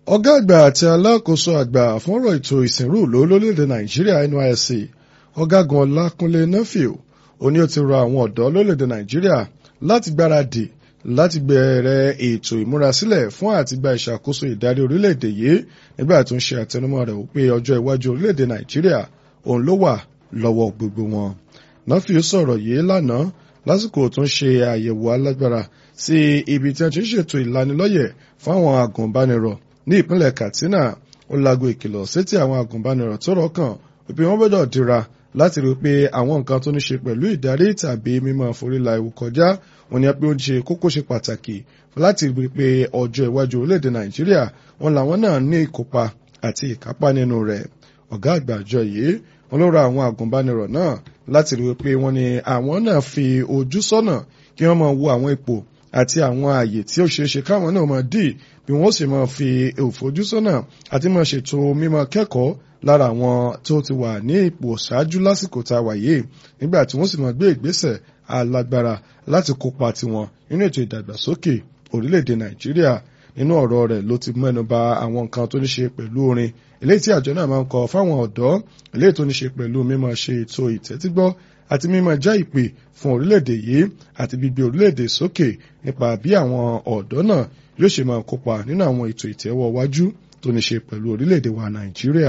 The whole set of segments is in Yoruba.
ọ̀gá àgbà àti alákòóso àgbà fọ́nrọ̀ ètò ìsìnrú ìlú lórílẹ̀‐èdè nàìjíríà nysc ọ̀gágun ọlákúnlé nafil ó ní ó ti rọ àwọn ọ̀dọ́ lórílẹ̀‐èdè nàìjíríà láti gbáradì láti bẹ̀rẹ̀ ètò ìmúrasílẹ̀ fún àtìgbà ìṣàkóso ìdarí orílẹ̀‐èdè yìí nígbà tó ń ṣe àtẹnumọ́ rẹ̀ wípé ọjọ́ iwájú orílẹ̀‐èdè nàìjíríà òun ló wà lọ́wọ́ gbogbo wọn. nafil sọ̀rọ̀ yìí lánàá lásìkò tó ń ṣe àyẹ̀wò alágbára sí ibi tí wọ́n ti ń ṣètò ìlanilọ́yẹ̀ fún àwọn agùnbánirọ̀ ní ìpínlẹ̀ katsina ó lago ìkìlọ̀ sétí àwọn agùnbánirọ̀ tó rọ́kàn wípé wọ́n gbọ́dọ̀ dira láti rí i pé àwọn nǹkan tó ní ṣe pẹ̀lú ìdarí tàbí mímọ́ foríla ewu kọjá wọn ni pé ó ń ṣe kókó ṣe pàtàkì láti rí i pé ọjọ́ iwájú orílẹ̀-èdè nàìjíríà wọn làwọn náà ní ìkópa àti ìkápá nínú rẹ̀ ọ̀gá àgbà àjọ yìí wọn ló ra àwọn agùnbánirọ̀ náà láti rí i pé wọ́n ní àwọn náà fi ojú sọ́nà kí wọ́n máa wo àwọn ipò àti àwọn ààyè tí ó ṣeéṣe káwọn náà máa dì bí wọ́n sì máa fi òfojúsọ́nà àti máa ṣètò mímọ kẹ́kọ̀ọ́ lára àwọn tó ti wà ní ipò ṣáájú lásìkò tá a wà yìí nígbà tí wọ́n sì máa gbé ìgbésẹ̀ alágbára láti kópa tiwọn nínú ètò ìdàgbàsókè orílẹ̀-èdè nàìjíríà nínú ọ̀rọ̀ rẹ̀ ló ti mẹ́nu bà àwọn nǹkan tó ní ṣe pẹ̀lú orin eléyìí tí àjọ náà máa ń kọ fáwọn ọ̀dọ́ eléyìí tó ní ṣe pẹ̀lú mímọ ṣe ètò ìtẹ́tígbọ́ àti mímọ já ìpè fún orílẹ̀-èdè yìí àti gbígbé orílẹ̀-èdè sókè nípa bí àwọn ọ̀dọ́ náà yóò ṣe máa kópa nínú àwọn ètò ìtẹ́wọ́ wájú tó ní ṣe pẹ̀lú orílẹ̀-èdè wa nàìjíríà.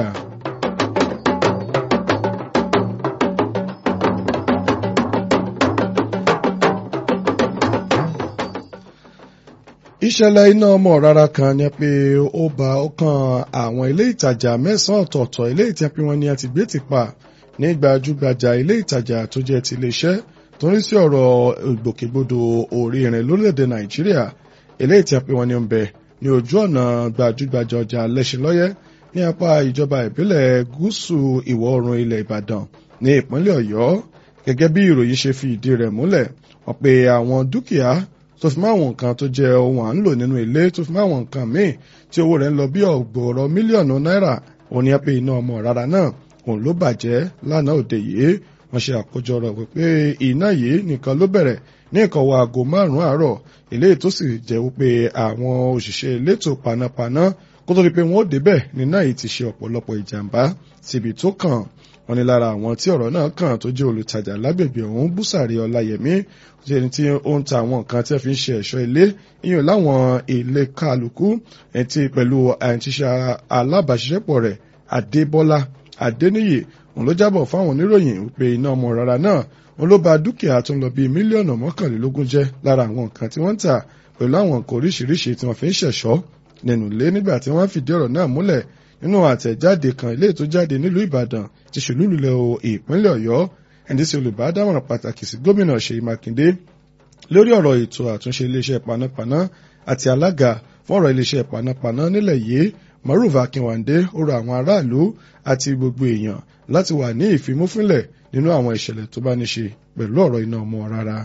ìṣẹ̀lẹ̀ iná ọmọ rárá kan ni pé ó ba ọkàn àwọn ilé ìtajà mẹ́sàn-án ọ̀tọ̀ọ̀tọ̀ ilé ìtẹ́pẹ́ wọn ni a ti gbé ti pa ní gbajúgbajà ilé ìtajà tó jẹ́ ti iléeṣẹ́ tó ń rí sí ọ̀rọ̀ ìgbòkègbodò orí irin lórílẹ̀‐èdè nàìjíríà ilé ìtẹ́pẹ́ wọn ni ń bẹ ní ojú ọ̀nà gbajúgbajà ọjà lẹ́sìnlọ́yẹ́ ní apá ìjọba ìbílẹ̀ gúúsù ìwọ̀ oòrùn ilẹ̀ ìbàdàn ní ìpínlẹ̀ ọ̀yọ́ gẹ́gẹ́ bí ìròyìn ṣe fi ìdí rẹ̀ múlẹ̀ wọ́n pe àwọn dúkìá tó fi máwọn nǹkan tó jẹ́ ohun à ń lò nínú ilé tó fi máwọn nǹkan míì tí owó rẹ̀ ń lọ bí ọ̀gbọ̀rọ̀ mílíọ̀nù náírà òun ni ẹ pé iná ọmọ rárá náà òun ló bàjẹ́ lánàá òde yìí wọ́n ṣe àkójọ rẹ̀ wípé iná yìí nìkan ló bẹ̀rẹ̀ ní ìkọ̀wé aago márùn-ún àárọ̀ eléyìí tó sì jẹ́ wípé àwọn òṣìṣẹ́ elétò panápaná kó tó di pé wọ́n ó débẹ̀ níná yìí ti ṣe ọ̀pọ̀lọpọ̀ ìjàmbá síbi tó kàn wọ́n ní lára àwọn tí ọ̀rọ̀ náà kàn tó jẹ́ olùtajà lágbègbè ọ̀hún búsàrí ọláyẹmí ẹni tí ó ń ta àwọn nǹkan tí wọ́n fi ń ṣe ẹ̀ṣọ́ ilé ìyẹn láwọn ilé kálukú ẹtí pẹ̀lú àìtíṣe alábàáṣiṣẹ́pọ̀ rẹ̀ adébọ́lá adéníyì òun ló jábọ̀ fáwọn oníròyìn wípé iná ọmọ rárá náà òun ló ba dúkìá tó ń lọ bíi mílíọ̀nù mọ́kànlélógún jẹ́ lára àwọn nǹkan tí wọ́n ń tà pẹ̀lú àwọn nǹkan oríṣiríṣi tí wọ́n fi ń ṣẹ̀ṣọ́ nínú ilé nígbà tí wọ́n fìdí ọ̀rọ̀ náà múlẹ̀ nínú àtẹ̀jáde kan ilé tó jáde nílùú ìbàdàn ti ṣèlúlulẹ̀ o ìpínlẹ̀ ọ̀yọ́ ẹni tí olùbádámọ̀ràn pàtàkì sí gómìnà ṣèyí mákindé lórí ọ̀rọ̀ ètò àtúnṣe iléeṣẹ́ panápaná àti alága fún ọ̀rọ̀ iléeṣẹ́ panápaná nílẹ̀ yìí maruf akínwándé ó rọ àwọn aráàlú àti gbogbo èèyàn láti wà ní ìfimúfínlẹ̀ nínú àwọn ìṣẹ̀lẹ̀ tó bá ní ṣe pẹ̀lú ọ̀rọ̀ iná ọmọ rárá.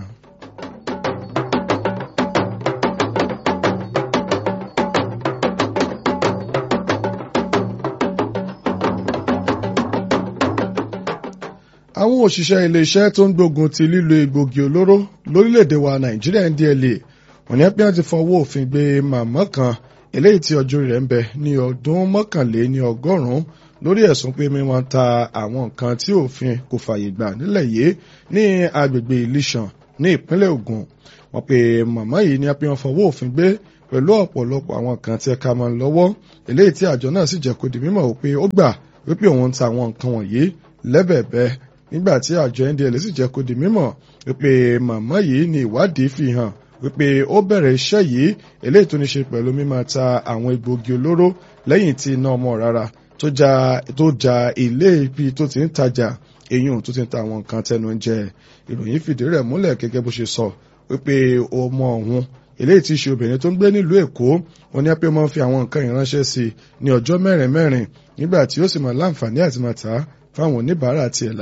àwọn òṣìṣẹ́ iléeṣẹ́ tó ń gbógun ti lílo egbògi olóró lórílẹ̀‐èdè wa nàìjíríà ndla wọ́n ní pé wọ́n ti fọwọ́ òfin gbé màmá kan eléyìí tí ọjọ́ rẹ̀ ń bẹ ní ọdún mọ́kànléní ọgọ́rùn-ún lórí ẹ̀sùn pé wọ́n ta àwọn nǹkan tí òfin kò fààyè gbà nílẹ̀ yìí ní agbègbè ìlísàn ní ìpínlẹ̀ ògùn wọ́n pe màmá yìí ní pé wọ́n fọwọ́ òfin gbé pẹ̀lú ọ̀pọ̀lọpọ̀ àwọn nǹkan tí ẹ̀ka máa ń lọ́wọ́ eléyìí tí àjọ náà sì jẹ́ kó di mímọ̀ wípé ó gbà wípé òun ń ta àwọn nǹkan wọ̀nyí lẹ́bẹ̀ẹ́bẹ́ nígbà tí àjọ ndl sì jẹ́ kó di mímọ̀ wípé màmá yìí ní ìwádìí fi hàn wípé ó bẹ̀rẹ̀ iṣẹ́ yìí eléyìí tó ní ṣe pẹ̀lú mímọ̀ ta àwọn egbògi olóró lẹ́yìn tí iná ọmọ rárá tó ja ilé ibi tó ti ń tajà eyín tó ti ń ta àwọn nǹkan tẹnu ń jẹ ìròyìn fìdí rẹ̀ múlẹ̀ gẹ́gẹ́ bó ṣe sọ wípé ọmọ ọ̀hún eléyìí tí í ṣe obìnrin tó ń gbé nílùú èkó wọn ní pé wọ́n fi àwọn nǹkan ìránṣẹ́ sí ní ọjọ́ mẹ́rin mẹ́rin nígbà tí ó sì mọ̀ láǹfààní àti máa tà á fáwọn oníbàárà tiẹ̀